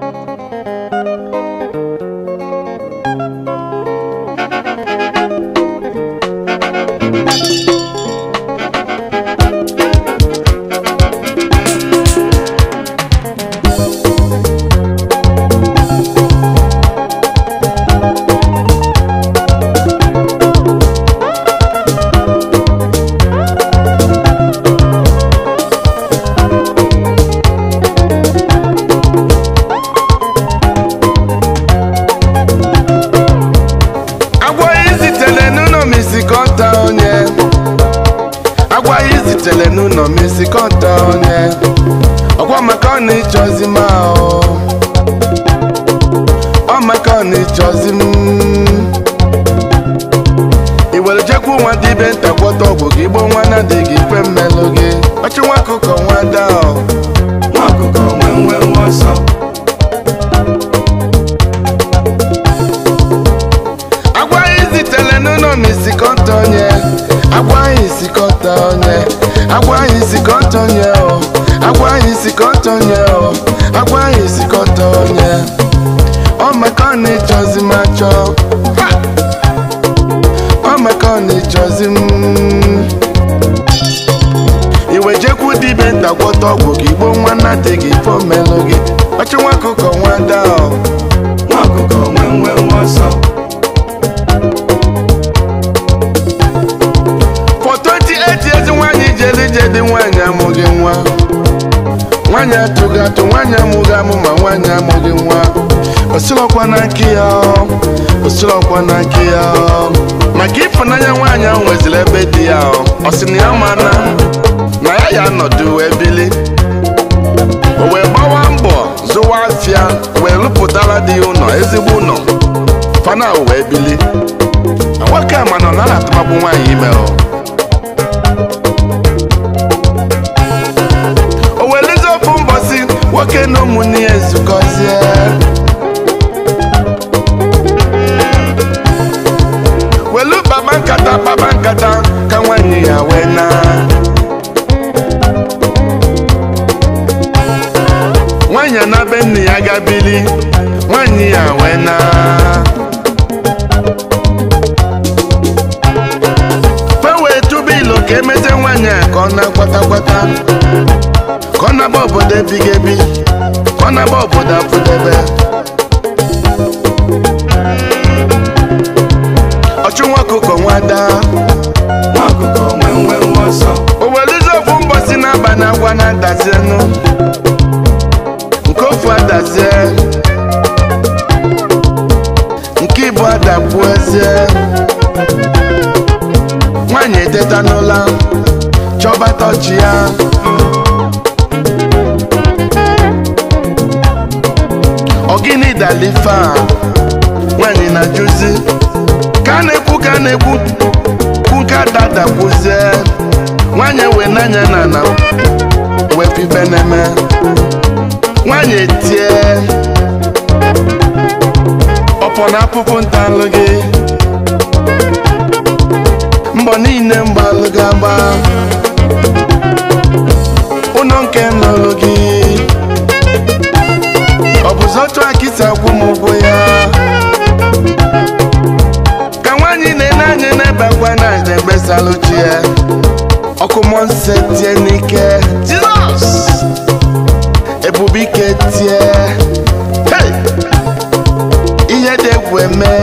agwa izitere n'ụlọ m isikọta onye agwa izitere n'ụlọ m isikọta onye ọkwa maka ọ na-ịchọzi m ahụ ọ maka ọ na-ịchọzi m i were jekwu nwa dibe nta gwọta ọgwụ gị gbo nwa na dị gị ife mmelụ gị ọchụ nwa akụkọ nwa daa nwa ọkụkọ nwe nwe nwa ọsọ agwa izitere n'ụlọ m isikọta onye agwa anyị isikọta onye agwa anyị isikọta onye o agwa anyị isikọta onye o agwa anyị isikọta onye ọ maka ọ na-ịchọzi m achọ Ha! ọ maka ọ na-ịchọzi m iwe jekwu dibe nta gwọta ọgwụ gị gbo nwa na dị gị ifo melụ gị ọchụ nwa akụkọ nwa daa o nwa ọkụkọ nwe nwe nwa ọsọ for 28 years nwaanyị jere ije dị nwaanyị amụghị nwa nwaanyị atụghị atụ nwaanyị amụghị amụ ma nwaanyị amụghị nwa osilọkwa na nke ya ọ, osilọkwa na nke ya ọ. maka ịfụnanya nwaanyị ahụ nweziri ebe dị ya ọ ọ sị na ya mana na ya ya anọdụ wee bili o wee gbawa mbọ zụwa afịa wee rụpụtara dị ya ụlọ ezigbo ụlọ fana wee bili na nwoke a mana ọ naghị atụmapụ nwaanyị ime ọ o welezi ofu mbọsi nwoke na ụmụnne ya ezukọzie welu baba nkata baba nkata ka nwaanyị ya wee na nwaanyị a na be nne ya gabili nwaanyị ya wee na fe wee tụba ilo ka emete nwaanyị a ka ọ na-akwatakwata ka ọ naba obodo ebighị ebi ka ọ naba obodo afụdebe ọchụ nwa ọkụkọ nwada nwa ọkụkọ nwe nwe nwa ọsọ o welezi ofu mbọsi n'abalị agwa na-adazienụ nke ofu adazie nke ibu adapụezie nwaanyị eteta n'ụla chọba tọchi ya ọgịnị dalife a nwaanyị na-ajụzi ka a na-ekwu ka a na-ekwu kwu nke adadakwuzie nwaanyị wee n'anya na na wee pibe n'eme nwaanyị etie ọpọ na apụpụ ntalụ gị mbọ niile mgbalụ gị agba ụlọ nke nlụlụ gị ọ bụzi otu akịta akwụ m ụgwọ ya ka nwaanyị na-ene anya n'ebe akwa na na-egbesalụ chi ya ọkụ mmụọ nsọ tie n'ike jizọs ebube ike tie hey! ihe dị egwu eme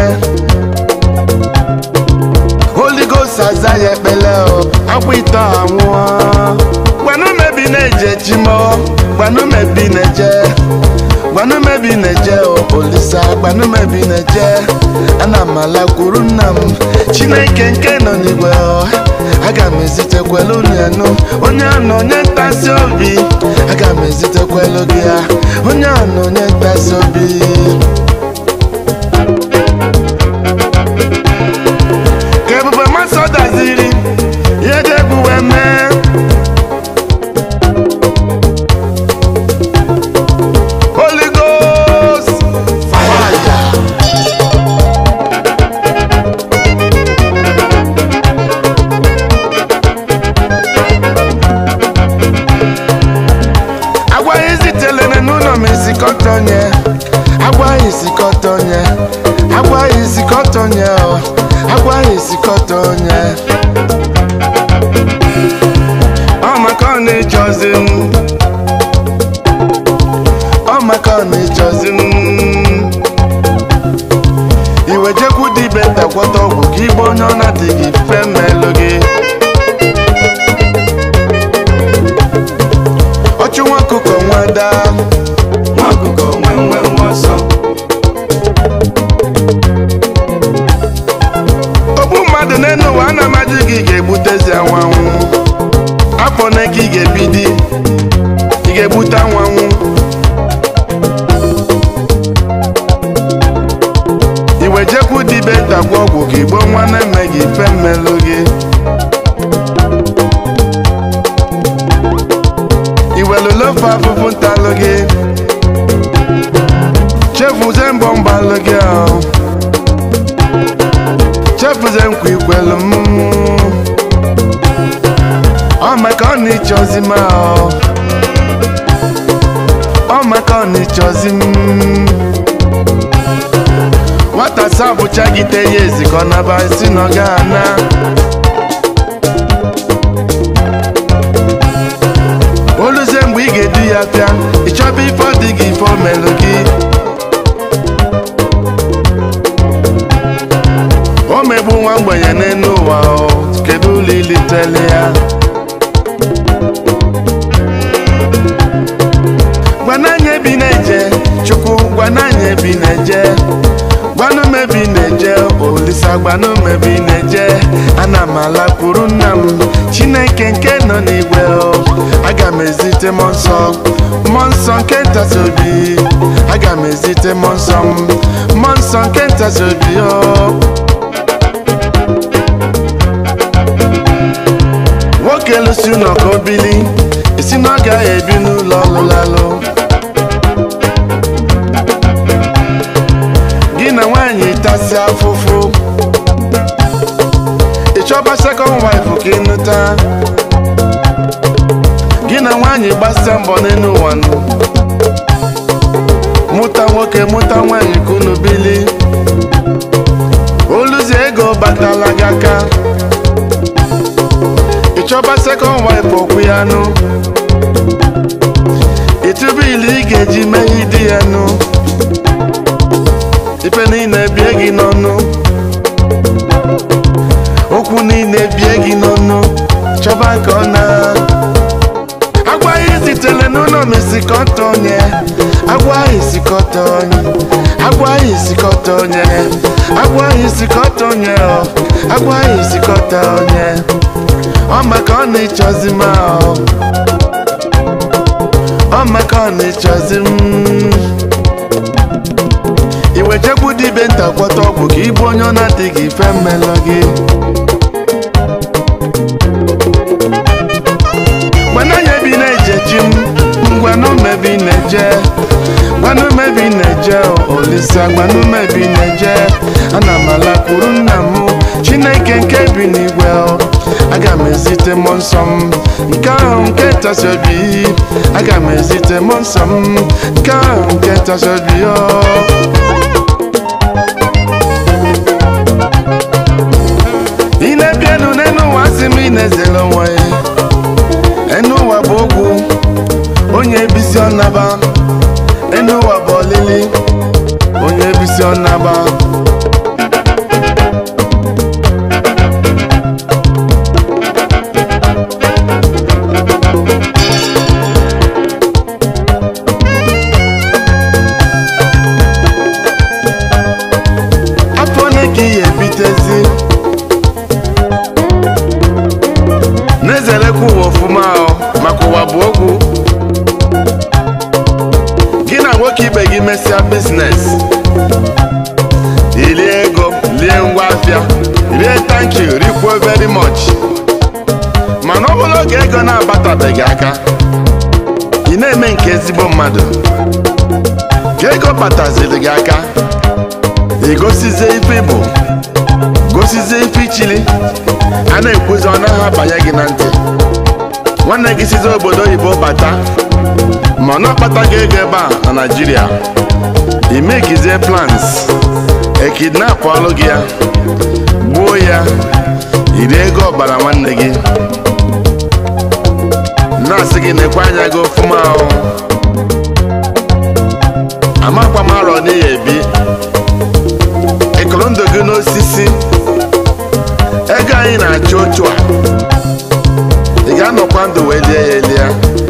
Holy Ghost aza ya ekpele o akwa ite anwụọ gbanumebi na-eje chimo gbanumebi na-eje gbanumebi na-eje o olisa gbanumebi na-eje ana m ala kwuru nna m chineke nke nọ n'igwe o aga m ezitekwelu unu enu onye anọ onye ntasi obi aga m ezitekwelu gị ya onye anọ onye ntasi obi ka ebube mmasị daziri ihe dị egwu wee mee Holy Ghost fire agwa ya ezitelere n'ụlọ m esi sikọta onye agwaghị sikọta onye agwaghị sikọta onye ọ agwaghị sikọta onye ọ maka ọ na-echọzi m ọ maka ọ na-echọzi m iwe jekwu dibe takwata ọgwụ ka igbe onye ọ na-adịghị fe mmelụ gị ọchụ nwa ọkụkọ nwada nwa ọkụkọ nwe nwe nwe ọsọ ogbu mmadụ n'elu ụwa a na-amaji gị ga-egbutezi anwanwụ afọ na ka ị ga-ebidi ị ga-egbute anwanwụ iwe jekwu dibe takwa ọgwụ ka igbo nwa na-eme gị ife mmelụ gị iwelulofe afụfụ ntalụ gị chefuze mbọ mbalụ gị ahụ chefuze nkwa ikwelu m ọ maka ọ na-ịchọzi m ahụ ọ maka ọ na-ịchọzi m nwata sabụcha gị te ya ezikọ naba si na ọ ga-ana oluzie mgbe ị ga-edu ya pịa ịchọba ife ọ dị gị ife o melụ gị o megbu nwa mgbenye n'elu ụwa o kedu ụlọ ilitele ya gwananya ebi na-eje chukwu gwananya ebi na-eje gwanụ m ebi na-eje olisa gwanụ m ebi na-eje ana m alakwuru nna m chineke nke nọ n'igwe o aga m ezite mmụọ nsọ mmụọ nsọ nke ntasị obi aga m ezite mmụọ nsọ m mmụọ nsọ nke ntasị obi o nwoke lụsi ụlọ ka o bili esi na ọ gaghị ebi n'ụlọ ọlụlalụ gị na nwaanyị tasị afụfụ ịchọba sekọnd waịfụ ka ịnụta gị na nwaanyị gbasa mbọ n'elu ụwa nụ. mụta nwoke mụta nwaanyị ka unu bili oluzi ego batala gị aka ịchọba sekọnd waịfụ okwu ya nụ ịtụba ilu ị ga-eji mee di ya nụ ife niile bie gị n'ọnụ okwu niile bie gị n'ọnụ chọba ka ọ na agwaghị zitere n'ụlọ mesikọta onye agwaghị sikọta onye agwaghị sikọta onye agwaghị sikọta onye ọ agwaghị sikọta onye ọ maka ọ na-echọzi m ahụ ọ maka ọ na-echọzi m iwe jekwu dibe nta kwọta ọgwụ ka ịbụ onye ọ na-adịghị ife mmelọ gị gwananya ebi na-eje chi m ngwanụmebi na-eje gwanụmebi na-eje olisa gwanụmebi na-eje ana m alakwuru nna m chineke nke bi n'igwe o. aga m ezite mmụọ nsọ m nke ahụ nke ntasị obi aga m ezite mmụọ nsọ m nke ahụ nke ntasị obi o ị na-ebienu n'elu ụwa sị m ị na-ezere onwe ya enu ụwa bụ ogwu onye ebisi ọnaba enu ụwa bụ ọlịlị onye ebisi ọnaba afọ ole ka ị ga-ebitezi na-ezerekwa ụwa ọfụma ahụ maka ụwa bụ okwu gị na nwoke ibe gị mesịa biznes ilie ego lie ngwa afịa rie thank you rikwuo very much mana ọ bụrụ oge ego na-abatabeghị aka ị na-eme nke ezigbo mmadụ ka ego bataziri gị aka igosizie ife ịbụ gosizie ife ichili a na-ekwuzi ọ naghị abanye gị na ntị nwanne gị sizi obodo oyibo bata ma ọ na-akpataghị ego ebe a na naijiria imekizie plans ekidnap ọlụ gị ya gbuo ya iri ego ọbara nwanne gị na-asị gị nekwe anya gị ofụma ahụ amakwa m arọ n'ihi ebi ịkụrụ ndụ gị n'osisi ego anyị na-achụ otu a ị ga-anọkwa ndụ wee lie ya elie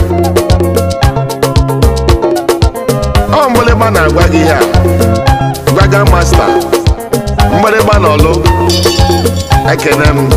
ọ mgbịrịgba na-agwa gị ihe a gwaga masta mgbịrịgba na ọlụ ekene m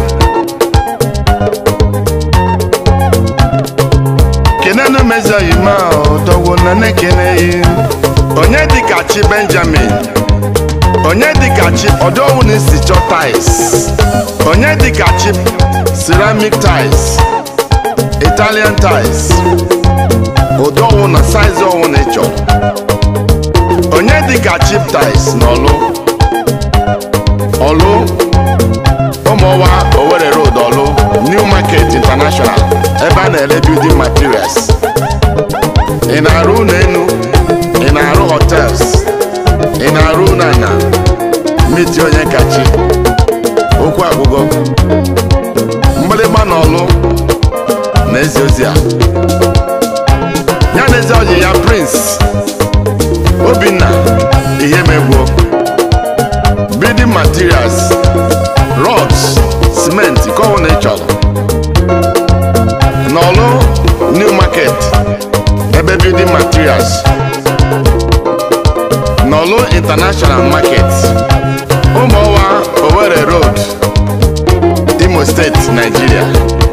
kenenu mezi oyima dọwo na na-ekeneghị onye dịka chi benjamin onye dịka chi ọdọwụ na isi chọ tais onye dịka chi ceramic tais italian tais ụdọwụ na saiz ọwụ na ịchọ onye dịka chip tais na ọlụ ọlụ ụmụọwa Owerri road ọlụ new market international ebe a na-ere building materials ị na-arụ ụlọ elu ị na-arụ hotels ị na-arụ ụlọ ana miti onye kachi okwu agwụgo mgbịrịgba na ọlụ na ezi ozi a ya na ezi ọyị ya prince obinna ihe megbuo building materials rods cement kọwụ na ị chọrọ n'ọlụ new market ebe building materials n'ọlụ international market ụmụọwa Owerri road imo steeti nigeria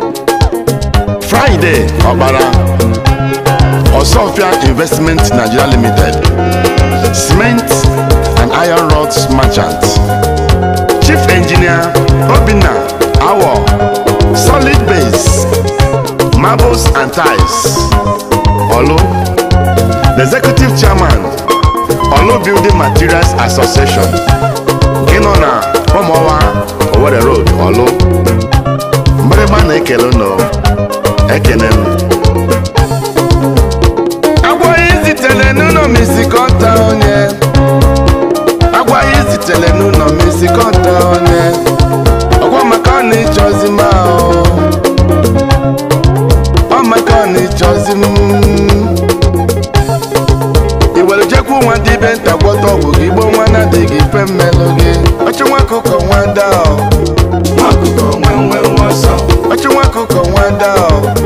friday ọkpara ọsọfịa investment nigeria limited cement and iron rods merchant chief engineer obinna awo solid base marbles and ties olu the executive chairman olu building materials association nke nọ na ụmụọwa Owerri road olu mgbịrịgba na-ekele unu ekene m agwaghị zitere n'ụlọ m isikọta onye agwaghị zitere n'ụlọ m isikọta onye ọgwa maka ọ na-ịchọzi m ahụ ọ maka ọ na-ịchọzi m iwere jekwu nwa dị ibe nta gwọta ọgwụ gị gboo nwa na-adịghị ife mmelụ gị ọchụ nwa akụkọ nwa daa nwa ọkụkọ nwe nwe nwe ọsọ ọchụ nwa akụkọ nwa daa